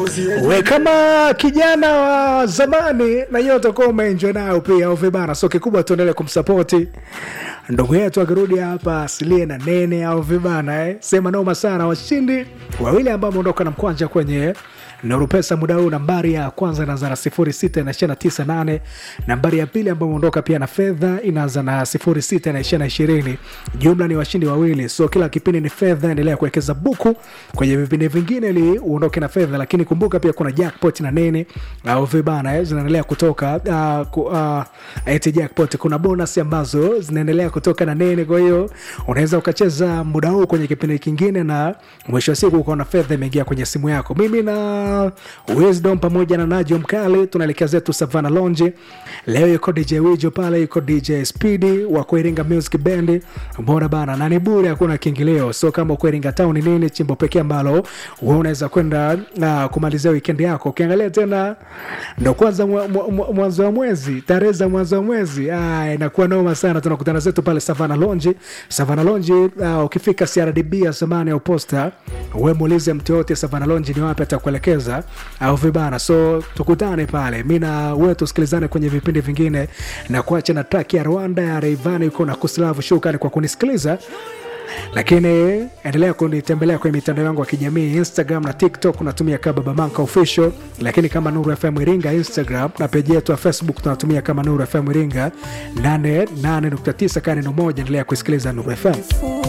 we kama kijana wa zamani na hiyo utakuwa umeenjoy nayo pia au vibana so kikubwa tuendelee kumsapoti ndugu yetu akirudi hapa asilie na nene au vibana eh. sema noma sana washindi wawili ambao wameondoka na mkwanja kwenye Nurupesa muda huu, nambari ya kwanza inaanza na sifuri sita na ishirini na tisa nane. Nambari ya pili ambayo imeondoka pia na fedha inaanza na sifuri sita na ishirini na ishirini. Jumla ni washindi wawili, so kila kipindi ni fedha. Endelea kuwekeza buku kwenye vipindi vingine ili uondoke na fedha, lakini kumbuka pia kuna jackpot na nene au vibana eh, zinaendelea kutoka uh, ku, uh, eti jackpot. Kuna bonus ambazo zinaendelea kutoka na nene, kwa hiyo unaweza ukacheza muda huu kwenye kipindi kingine na mwisho wa siku ukaona fedha imeingia kwenye simu yako. Mimi na Wisdom pamoja na Najo Mkali tunaelekea zetu Savana Lonje. Leo yuko DJ Wijo pale, yuko DJ Speedy wa Kuiringa Music Band. Mbona bana, na ni bure, hakuna kiingilio. So kama uko Iringa Town ni nini chimbo pekee ambalo wewe unaweza kwenda na kumalizia weekend yako. Ukiangalia tena ndo kwanza mwa- mwa- mwa- mwanzo wa mwezi, tarehe za mwanzo wa mwezi, ah, inakuwa noma sana. Tunakutana zetu pale Savana Lonje. Savana Lonje, uh, ukifika CRDB ya zamani au posta, wewe muulize mtu yote Savana Lonje ni wapi atakuelekeza au vibana. So tukutane pale, mi na wewe tusikilizane kwenye vipindi vingine, na kuacha na track ya Rwanda ya Rayvanny uko na Kuslavu. Shukrani kwa kunisikiliza lakini endelea kunitembelea kwenye mitandao yangu ya kijamii instagram na tiktok unatumia kama babamanka official lakini kama nuru fm iringa instagram na peji yetu ya facebook tunatumia kama nuru fm iringa 88.9 kaneno moja endelea kusikiliza nuru fm